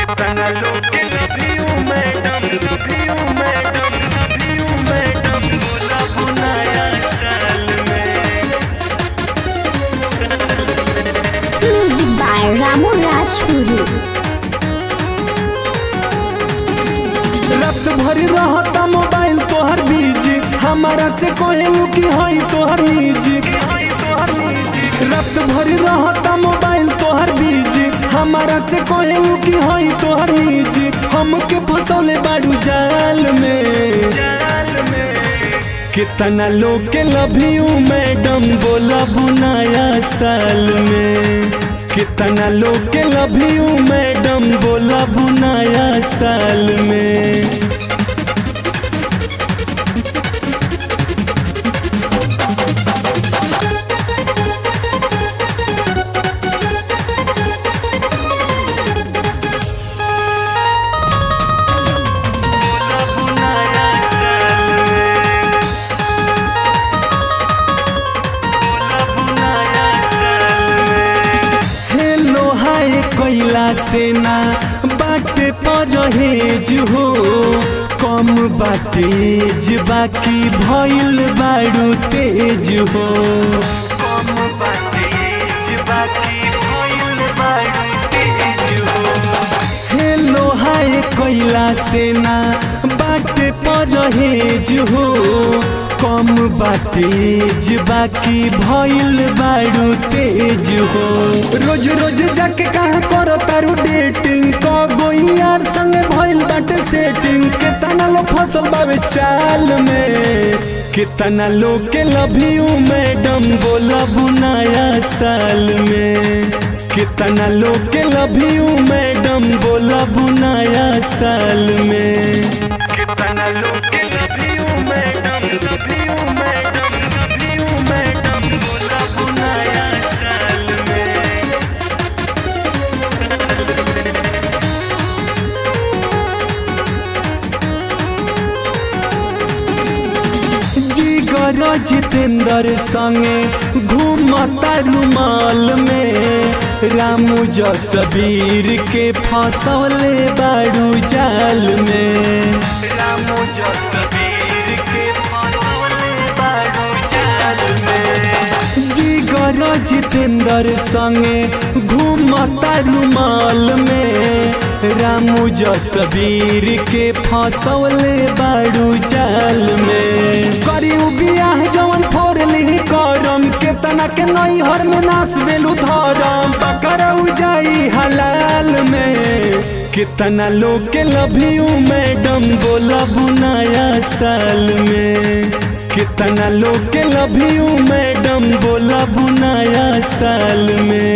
कितना लोग के love you, madam love you, madam love you, madam बोला बुनाया साल में Music by Ramu Rajpuri. रात भर रहता मोबाइल तोहर बिजी हमारा से कहू कि हई तोहर निजी रात भर रहता मोबाइल तोहर बिजी हमारा से कहू कि हई तोहर निजी हमके फसौले बाड़ू जाल में जाल में कितना लोग के लव यू मैडम बोला बुनाया साल में कितना लोग के लव यू मैडम बोला बुनाया साल में बोला बुनाया साल में बोला बुनाया साल में हेलो हाय कैला से ना बाटे पर रहेज हो कम बातेज बाकी भइल बाड़ू तेज हो कम बातेज बाकी भइल बाड़ी तेज हो हेलो हाय कैला से ना बाटे पर रहेज हो कम बातेज बाकी भइल बाड़ू तेज हो रोज रोज जाके कहाँ करो तारू डेटिंग क गोई यार संगे भइल बाटे सेटिंग केतना लो फसल बावे चाल में कितना लोग के लव यू मैडम बोला बुनाया साल में कितना लोग के लव यू मैडम बोला बुनाया साल में कितना लोग के love you, madam love you, madam love you, madam बोला बुनाया साल में जिगर जितेंद्र संगे घूमता रुमाल में रामू जसबीर के फसौले बाड़ू जाल में रामू जसबीर के फसौले बाड़ू जाल में जिगर जितेंद्र संगे घूमता रुमाल में रामू जसबीर के फसौले बाड़ू जाल में करियो बियाह जवन फोर ली करम केतना के नई हर में नाच देलू धरम पकड़ऊ जाई हलाल में कितना लोग के लव यू मैडम बोला बुनाया साल में कितना लोग के लव यू मैडम बोला बुनाया साल में